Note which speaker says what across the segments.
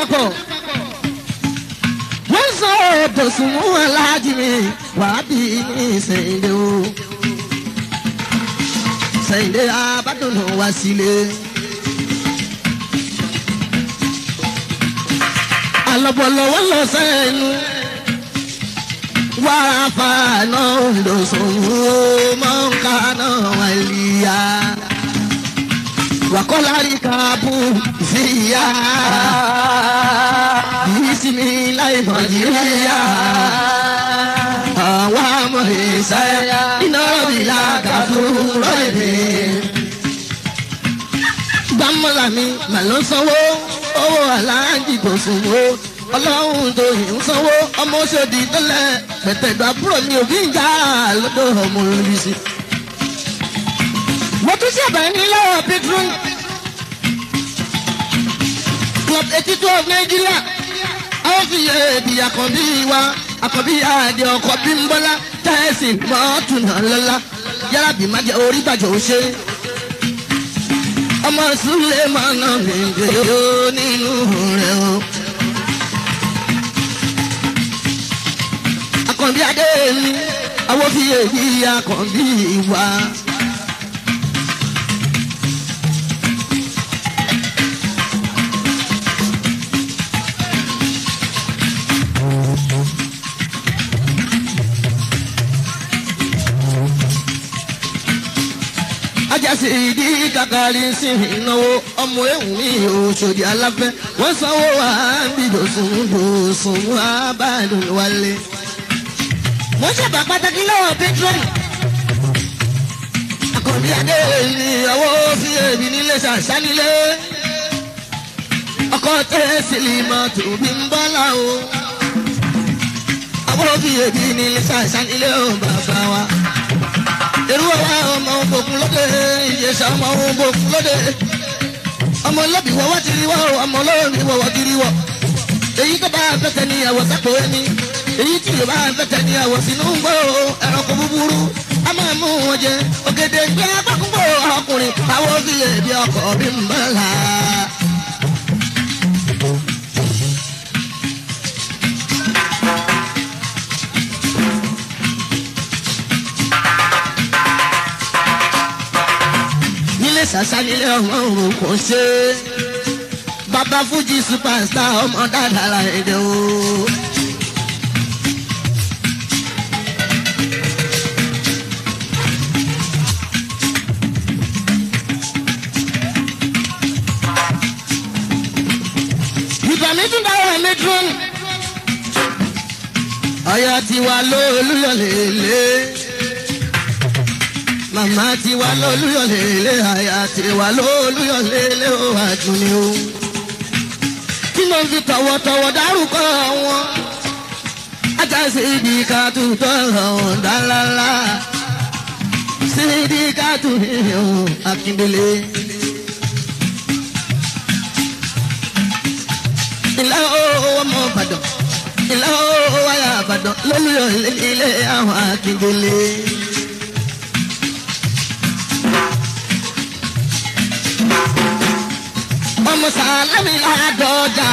Speaker 1: lápapọ̀ wọ́n sọ ètò sùnmù aláàjì mi wàá bí mi ṣèǹde o ṣèǹde abádùnú wá sílé. alọ́bọ̀lọ́wọ́ lọ sẹ́nu wá fàánà lọ́sọ̀wọ́ mọ́ńkánà wàlíyà wàkọ́lárí kábù síyá bísímì láì nàìjíríà àwa mọ̀ ìsáyà iná rọ̀bì làgàdú rọ̀bì. gbàmọ́lá mi mà ló sanwó owó aláǹjì kò sanwó ọlọ́run tó yìí ń sanwó ọmọ ṣòdì tẹ́lẹ̀ pẹ̀tẹ̀gbà búrò mi ò fi ń jà lọ́dọ̀ ọmọ olùbísí. mo tún ṣẹ̀bẹ̀ ní lọ́wọ́ petron club eighty two of nigeria àwọn fi yẹ èdè àkànbí wa àkànbí àdé ọkọ̀ bí ń bọ́lá tẹ́sí mọ́tò náà lọ́la yàrá bí má jẹ́ orí bàjẹ́ ò ṣe ọmọ súlẹ̀ máa nà mí gbé o nínú rẹ̀ o. àkànbí adé mi àwọn fi èyí àkànbí wa. ajásí ìdí kakari sí ìnáwó ọmọ ewu mi òṣòdì aláfẹ́ wọ́n sanwó wa bí dòsùn dòsùn abádùn wálé. mo ṣàbà pàtàkì lọ́wọ́ pétrọ́nì. àkànbí adé ní ọwọ́ fi èmi nílé ṣàṣánilé. ọkọ tẹ́ sílímọ̀ tóbi ń bọ́lá o. ọwọ́ fi èmi nílé ṣàṣánilé o bàbá wa èrú ọwọ́ ọmọ ògbókun lóde ìyẹsà ọmọ ògbókun lóde ọmọ lọ́bì wọ́wọ́ ti rí wọ́ ọmọ lọ́rùn wọ́wọ́ ti rí wọ́ èyí tó bá fẹ́tẹ̀ ní àwọ̀ sápò ẹni èyí tí yóò bá fẹ́tẹ̀ ní àwọ̀ sínú ń gbọ́ ẹranko búburú a máa mú wọn jẹ ògèdè gbé agbákúngbò ọkùnrin àwọn fi èdè ọkọ̀ bí ń bọ̀ là. nílé sàṣà nílé ọmọ òun kò ṣe é bàbá fújì superstar ọmọ dáadáa la èdè o. ìgbà mi tún dáwọ́ mi dún. ọ̀yà tiwa lóòlùyọ̀ lélẹ̀ màmá ti wá lólúyọ̀ lélẹ̀ àyà ti wá lólúyọ̀ lélẹ̀ ó àdùnní o. kí ló ń fi tọ̀wọ̀tọ̀wọ̀ dárúkọ wọn. ajá sí ibi ká tutọ́ ọ̀hún dáńláńlá. sí ibi ká tù hìhìn akíndélé. ìlà owó ọmọ ìbàdàn ìlà owó wáyà ìbàdàn lólúyọ̀ lélẹ̀ àwọn akíndélé. ọmọ sàlámì ládọjà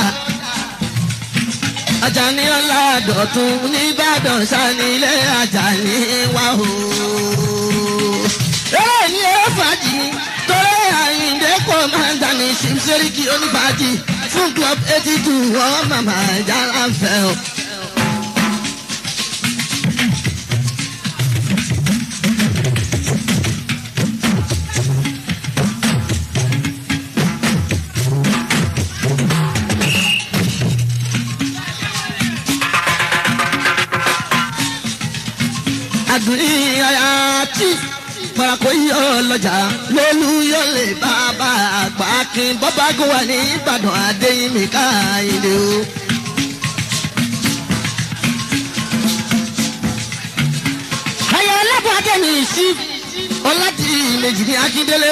Speaker 1: Àjàní ọládọ̀tún nìbàdàn sanilé Àjàní wà o. eré ní ẹ fàájì torí Àyìndé kò máa ń dání ṣìṣẹ́ríkì onífàájì fún club eighty two wọ́n màmá ìjàlá fẹ́ o. àdúrí àti parako yọ lọjà lólu yọ lè bàbá àgbà kí bọ́bá gún wa ní ìbàdàn adéyìnmí káyìndé o. ayọ̀ ọlọ́pàá adẹ́mi sí ọlájì méjì ní akíndélé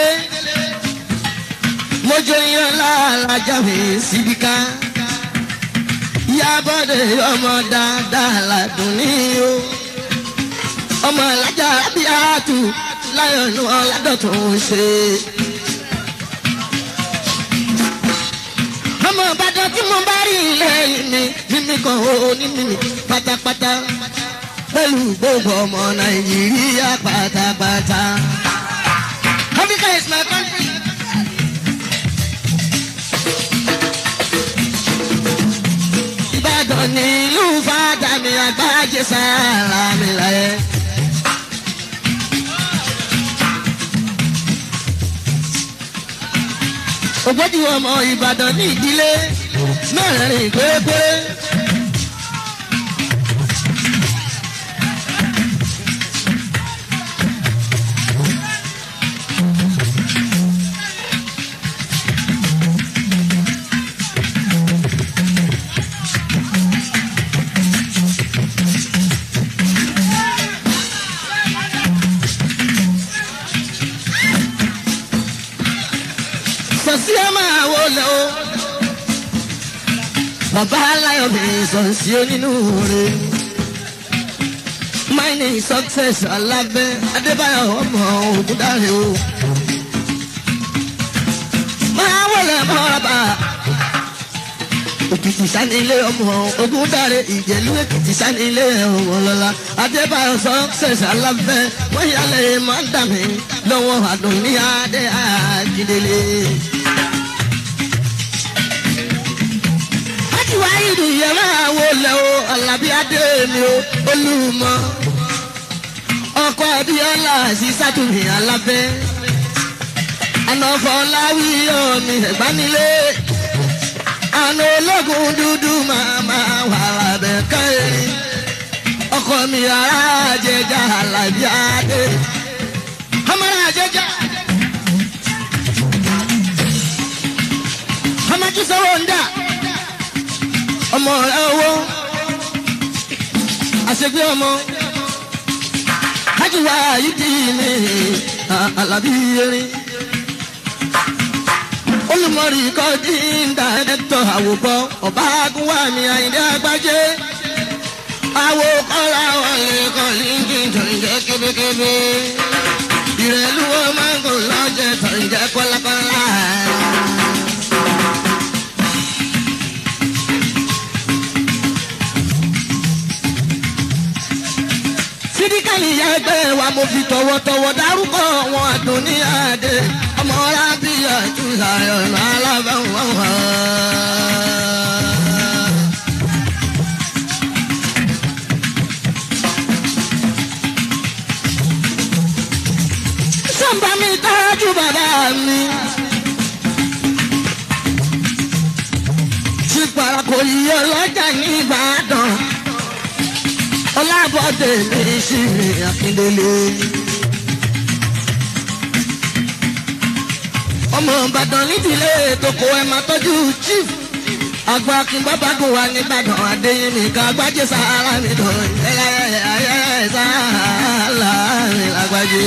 Speaker 1: mojo yan láàlájà mi síbi ká yábọ̀dé ọmọ dáadáa ládùn ní o ọmọ alájà abiatu láyọ̀nù ọ̀làdọ̀tún ṣe. ọmọ ìbàdàn tí mo bá rí lẹ́yìn mi mímí kan ó ní mímí pátápátá pẹ̀lú gbogbo ọmọ nàìjíríà pátápátá. Africa is my country. Ìbàdàn ní ìlú fàdà mi àgbájé sára mi láyé. Ògbójú ọmọ Ìbàdàn ní ìdílé mẹ́rin pérépéré. Sọ̀sí ẹ máa wọlé o. Bàbá aláyọ̀ mi sọ̀sí onínú rẹ̀. Mining success alábẹ́ Adébáyọ̀ ọmọ Ògúndáre o. Máa wọlé mọ́ra Òkìtì sanilé ọmọ Ògúndáre Ìjẹ̀lú Èkìtì sanilé ọmọ lọ́la. Adébáyọ̀ success alábẹ́ wọ́n yálẹ̀ máa ń dà mí lọ́wọ́ àdùn ní adé àjídélé. láti wá ìlú yàrá wo lẹ o alábí adé mi o olúmọ ọkọ abiola sí sátúmí alábẹ anọfọláwí omi ẹgbánilé àna ológun dúdú màmá wà lábẹ káyé ọkọ mi ará jẹjà alábí adé ọmọ ará jẹjà. ọmọ tí sọ wọn dà ọmọ rẹ owó àṣegbé ọmọ ájúwà yìí dì ní alábí erin olùmọ̀rì kọ́dí ń dà ẹ̀tọ́ àwòbọ̀ ọba agúnwà mi àyìndé àgbájé àwò kọ́ra wọlé kọ́lí ń kí n tó ń jẹ́ kébékébé ìrẹ̀lú wọn máa ń gò lọ́jẹ̀ tó ń jẹ́ kọ́lákọ́lá. sídíkàlì ìyá ẹgbẹ́ wa mo fi tọ̀wọ̀tọ̀wọ̀ dárúkọ wọn àdùn ní àdé ọmọ rábíyà jùlọ ọ̀nà alábàwọ̀n wà. sọ́nba mi tọ́jú bàbá mi. tí parako yìí ọlọ́jà ní Ìbàdàn ọlábọ̀dé mi sì ní akíndélé. ọmọ ìbàdàn nídìílé toko ẹ máa tọ́jú chief àgbà kí bàbá kò wá nìbàdàn adéyẹmí ká gbájé sàárà mi dùn ẹyẹ ayẹ sàárà mi lágbájé.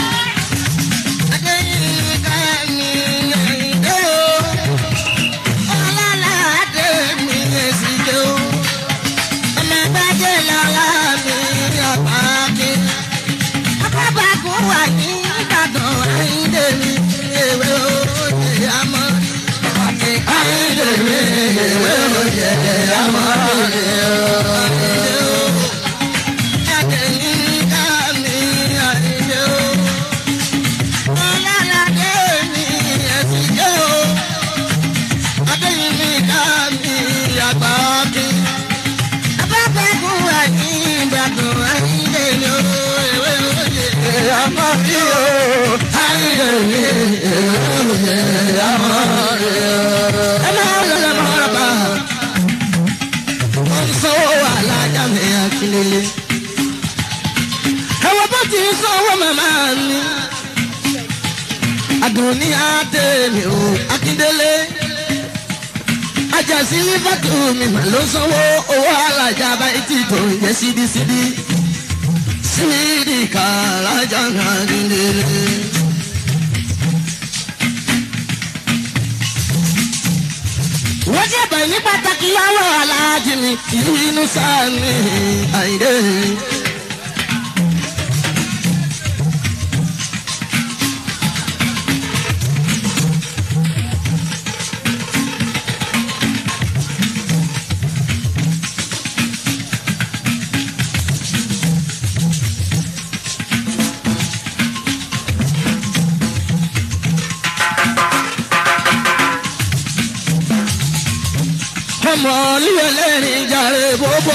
Speaker 1: adéyẹmí ká mi ẹ̀yìndé o ọlọ́lá adé mi èsì dé o ọmọ gbájé lọ́la mi ọ̀pá-kí. Abábàkún wà ní Ìbàdàn Ayíǹde mi ewé oye àmọ́. Ayíǹde mi ewé oye àmọ́. Adéyínká mi Ayíǹde o. Ọlọ́ládé mi ẹ̀sìn jẹ́ o. Adéyínká mi àgbà-kí abábẹ́kùn wà ní ìbàdàn ayíǹde ni ó ewé òye àmọ́ mi ó ayíǹde ni ewé òye àmọ́ mi ó. ẹ máa ń lọ́lọ́ mọ́ ọ́rọ́bà wọ́n ń sanwó alájà mi akílélé. ẹ̀wọ̀n bó ti ń sanwó màmá mi. àdùnní adé mi ò akíndélé ajásí fàtó mi mà ló sanwó owó alájà báyìí tí tó ń jẹ sídìsídì sídì kàlájà náà nílé. wọ́n jẹ́ bẹ̀ ní pàtàkì lọ́wọ́ aláàjì mi inú sáà mi àìdè. ọmọ lílẹ̀lẹ́rìn jàre bóbó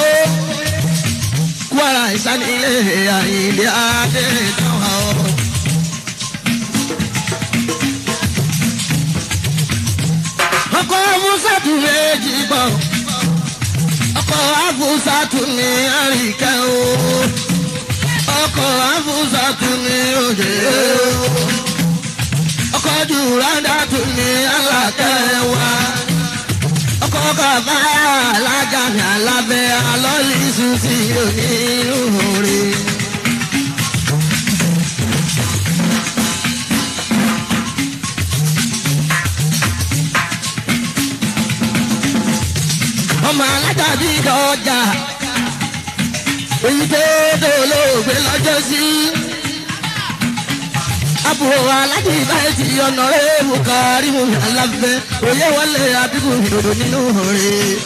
Speaker 1: kwara ìsanilé àyìnlé adé dáwà ọ. ọkọ̀ musatu méjì bọ̀ ọkọ̀ abusatu ní àríkẹ́ o ọkọ̀ abusatu ní òjò o ọkọ̀ jùlọ́dà tún ní alákẹ́ wa ọkọ̀ bàbá alájà ní alábẹ́ alọ́lísù sí onírúurú. ọmọ alájà bí dọjà èyí tó dolóògbé lọ́jọ́ sí. àbúrò alájì báyìí ti ọ̀nà rẹ̀ mú kárí mú mi alábẹ́ òye wọlé àbíkú ìdòdò nínú rẹ̀.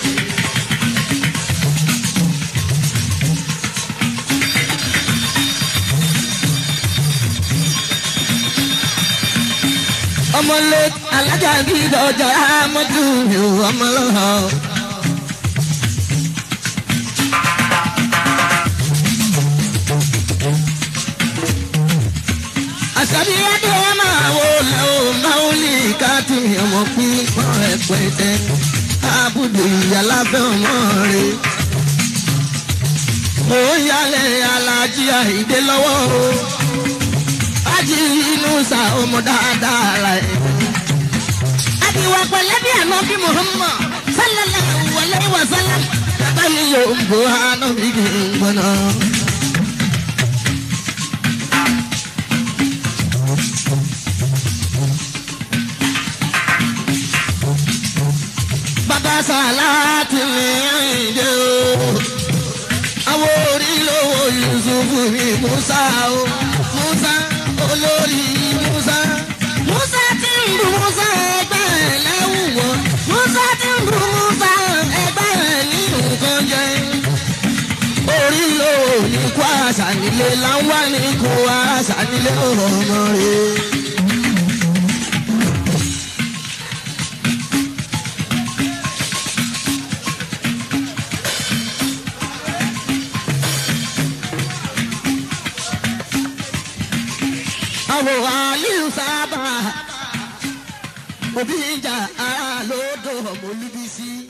Speaker 1: ọmọlé alájà bí dọjà mọ́tò mi ò ọmọ lọ́hàn. àṣàbí adé máa wò lẹ́wọ̀ máwùlì káàtì ọmọ pípọ́n rẹpẹtẹ àbùdù ìyàlábẹ́ ọmọ rẹ̀. mo ń yálẹ̀ alájí àìdé lọ́wọ́ o ájì inú sa ọmọ dáadáa ra ẹ̀. àbíwá pẹ̀lẹ́ bí àná bí muhammad sallallahu alayhi wa sallam bàbá mi yóò ń bọ̀ hánà bí kì í gbọ́nà. bàbá sàláàtì ní àyìndé o. àwọn orí lówó yusufu ní musa o. musa olórí musa. musa ti ń bu musa ẹgbẹ́ ẹ̀ lẹ́wùwọ́. musa ti ń bu musa ẹgbẹ́ ẹ̀ ní nǹkan jẹ. orí lówó ní kó àṣà nílé láwọn ní kó àṣà nílé ọmọ rẹ̀. àwọn aliyu sábà òbí ń jà ara lódò ọmọ olúbísí.